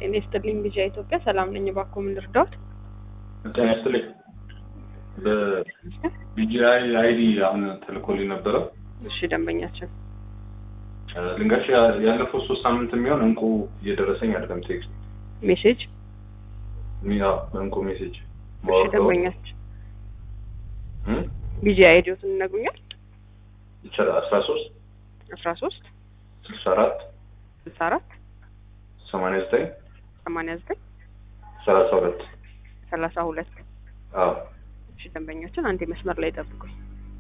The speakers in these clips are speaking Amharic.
ጤና ይስጥልኝ ልጅ ኢትዮጵያ ሰላም ነኝ። እባክዎ ምን ልርዳዎት? ጤና ይስጥልኝ። በቢጂአይ አይዲ አሁን ተልኮልኝ ነበረ። እሺ ደንበኛችን ልንገርሽ ያለፈው ሶስት ሳምንት የሚሆን እንቁ እየደረሰኝ አይደለም። ቴክስት ሜሴጅ ያ እንቁ ሜሴጅ እሺ ደንበኛችን ቢጂ አይዲዎትን ይነግሩኛል? ይቻላል አስራ ሶስት አስራ ሶስት ስልሳ አራት ስልሳ አራት ሰማንያ ዘጠኝ ሰማንያ ዘጠኝ ሰላሳ ሁለት ሰላሳ ሁለት አዎ እሺ ደንበኛችን አንዴ መስመር ላይ ጠብቁኝ።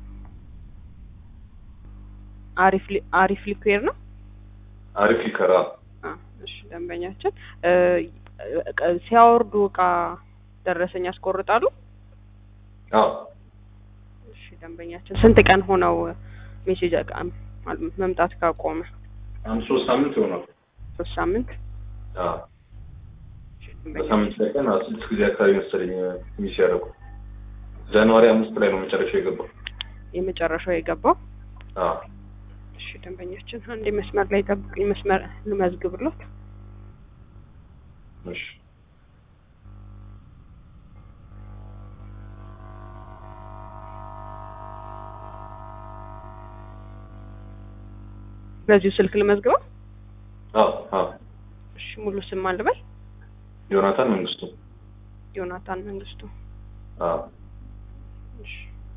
አሪፍ ሊ- አሪፍ ሊኩዌር ነው። አሪፍ ሊከራ አ፣ እሺ ደንበኛችን እ፣ እቃ- ሲያወርዱ እቃ ደረሰኝ ያስቆርጣሉ? አዎ እሺ ደንበኛችን ስንት ቀን ሆነው ሜሴጅ እቃ ማል- መምጣት ካቆመ? አንድ ሶስት ሳምንት ይሆናል። ሶስት ሳምንት። አዎ እሺ ደንበኛችን በሳምንት ላይ ቀን አዎ፣ ስድስት ጊዜ አካባቢ መሰለኝ ሚስ ያደረጉ ጃንዋሪ አምስት ላይ ነው መጨረሻው የገባው። የመጨረሻው የገባው አዎ እሺ ደንበኛችን አንዴ መስመር ላይ ጠብቁኝ። መስመር ልመዝግብሎት። እሺ በዚሁ ስልክ ልመዝግበው። አዎ አዎ እሺ ሙሉ ስም አልበል። ዮናታን መንግስቱ ዮናታን መንግስቱ። አዎ እሺ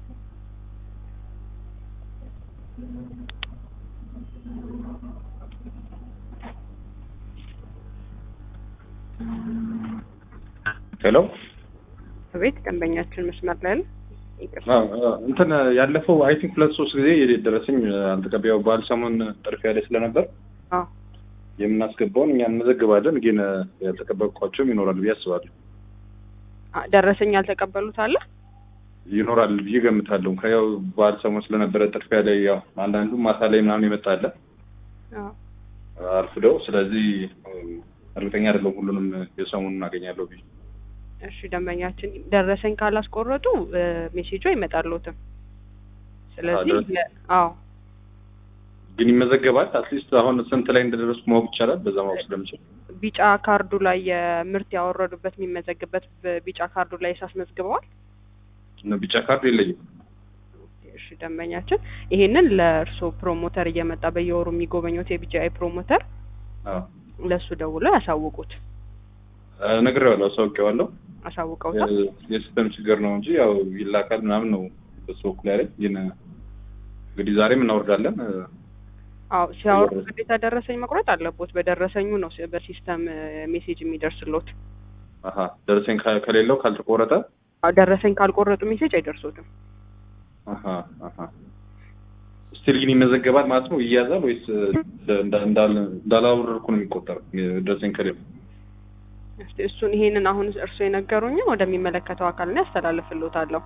ሄሎ ቤት ደንበኛችን መስመር ላይ ነው። ይቅርታ። አዎ፣ አዎ። እንትን ያለፈው አይ ቲንክ ሁለት ሶስት ጊዜ የደረሰኝ አልተቀበያው በዓል ሰሞን ጥርፊያ ላይ ስለነበር አዎ የምናስገባውን እኛ እንመዘግባለን፣ ግን ያልተቀበልኳቸውም ይኖራል ብዬ አስባለሁ። አ፣ ደረሰኝ ያልተቀበሉት አለ። ይኖራል ብዬ ገምታለሁ። ከያው በዓል ሰሞን ስለነበረ ጥርፊያ ላይ ያው አንዳንዱ ማታ ላይ ምናምን ይመጣለ አዎ አርፍደው፣ ስለዚህ እርግጠኛ አይደለሁም ሁሉንም የሰሞኑን እናገኛለሁ ብዬ እሺ ደንበኛችን ደረሰኝ ካላስቆረጡ እ፣ ሜሴጁ አይመጣልዎትም። ስለዚህ ደረሰኝ- ለ- አዎ ግን ይመዘገባል። አትሊስት አሁን ስንት ላይ እንደደረስኩ ማወቅ ይቻላል። በዛ ማወቅ ስለምችል ቢጫ ካርዱ ላይ የምርት ያወረዱበት የሚመዘግበት ቢጫ ካርዱ ላይ ሳስመዝግበዋል። እና ቢጫ ካርድ የለኝም። እሺ ደንበኛችን ይሄንን ለእርስዎ ፕሮሞተር እየመጣ በየወሩ የሚጎበኙት የቢጂአይ ፕሮሞተር አዎ ለእሱ ደውለው ያሳውቁት። እ፣ ነግሬዋለሁ፣ አሳውቄዋለሁ። አሳውቀውታል። የ- የሲስተም ችግር ነው እንጂ ያው ይላካል ምናምን ነው በሱ በኩል ያለኝ። ግን እንግዲህ ዛሬም እናወርዳለን። እ፣ አዎ ሲያወርዱ ግዴታ ደረሰኝ መቁረጥ አለቦት። በደረሰኙ ነው ሲ- በሲስተም እ፣ ሜሴጅ የሚደርስሎት። አሀ ደረሰኝ ከ- ከሌለው ካልተቆረጠ አዎ ደረሰኝ ካልቆረጡ ሜሴጅ አይደርሶትም። አሀ አሀ ስቲል ግን ይመዘገባል ማለት ነው። ይያዛል ወይስ እንዳ- እንዳል- እንዳላወረድኩ ነው የሚቆጠረው? ደረሰኝ ከሌለው እስቲ እሱን ይሄንን አሁን እርስዎ የነገሩኝን ወደሚመለከተው አካል ነው ያስተላልፍልዎታለሁ።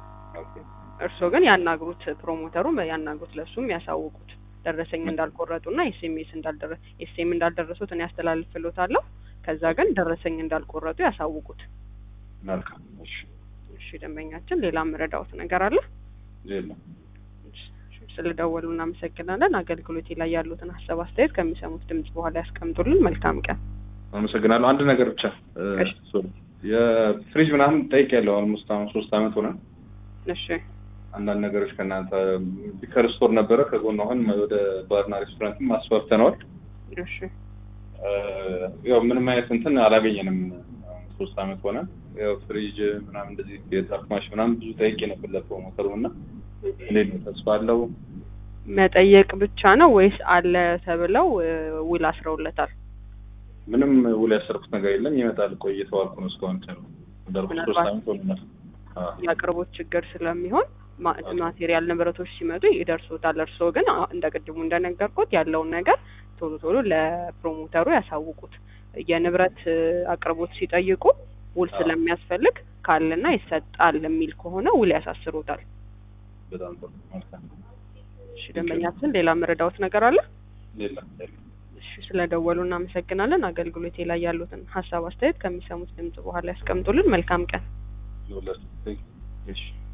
እርስዎ ግን ያናግሩት፣ ፕሮሞተሩ ያናግሩት፣ ለእሱም ያሳውቁት ደረሰኝ እንዳልቆረጡና ኤስኤምኤስ እንዳልደረ ኤስኤም እንዳልደረሱት እኔ ያስተላልፍልዎታለሁ። ከዛ ግን ደረሰኝ እንዳልቆረጡ ያሳውቁት። መልካም። እሺ እሺ ደንበኛችን፣ ሌላ ምረዳዎት ነገር አለ? የለም። ስለደወሉ እናመሰግናለን። አገልግሎቴ ላይ ያሉትን ሀሳብ አስተያየት ከሚሰሙት ድምጽ በኋላ ያስቀምጡልን። መልካም ቀን። አመሰግናለሁ። አንድ ነገር ብቻ እ፣ እሺ። ሶሪ የፍሪጅ ምናምን ጠይቄያለሁ። አልሞስት አሁን ሶስት አመት ሆነ። እሺ አንዳንድ ነገሮች ከእናንተ ሊከር ስቶር ነበረ ከጎን አሁን ወደ ባርና ሬስቶራንትም አስፋፍተነዋል። እሺ እ፣ ያው ምንም አይነት እንትን አላገኘንም። አሁን ሶስት አመት ሆነ። ያው ፍሪጅ ምናምን እንደዚህ የዛፍ ማሽ ምናምን ብዙ ጠይቄ ነበር ለፕሮሞተሩ እና እንዴት ነው ተስፋ አለው? መጠየቅ ብቻ ነው ወይስ አለ ተብለው እ፣ ውል አስረውለታል? ምንም ውል ያሰርኩት ነገር የለም። ይመጣል ቆይ እየተዋልኩ ነው እስካሁን ከ እንዳልኩት ሶስት ምናልባት አመት ሆኖናል። አዎ የአቅርቦት ችግር ስለሚሆን ማ- ማቴሪያል ንብረቶች ሲመጡ ይደርሶታል። እርስዎ ግን አ- እንደ ቅድሙ እንደነገርኩት ያለውን ነገር ቶሎ ቶሎ ለፕሮሞተሩ ያሳውቁት። የንብረት እ፣ አቅርቦት ሲጠይቁ ውል አዎ። ስለሚያስፈልግ ካለና ይሰጣል የሚል ከሆነ ውል ያሳስሩታል። በጣም ጥሩ መልካም። እሺ ደንበኛችን፣ ሌላ መረዳዎት ነገር አለ? የለም የለም። እሺ ስለደወሉ እናመሰግናለን። አገልግሎቴ ላይ ያሉትን ሀሳብ አስተያየት ከሚሰሙት ድምጽ በኋላ ያስቀምጡልን። መልካም ቀን። ይኸውላችሁ፣ እሺ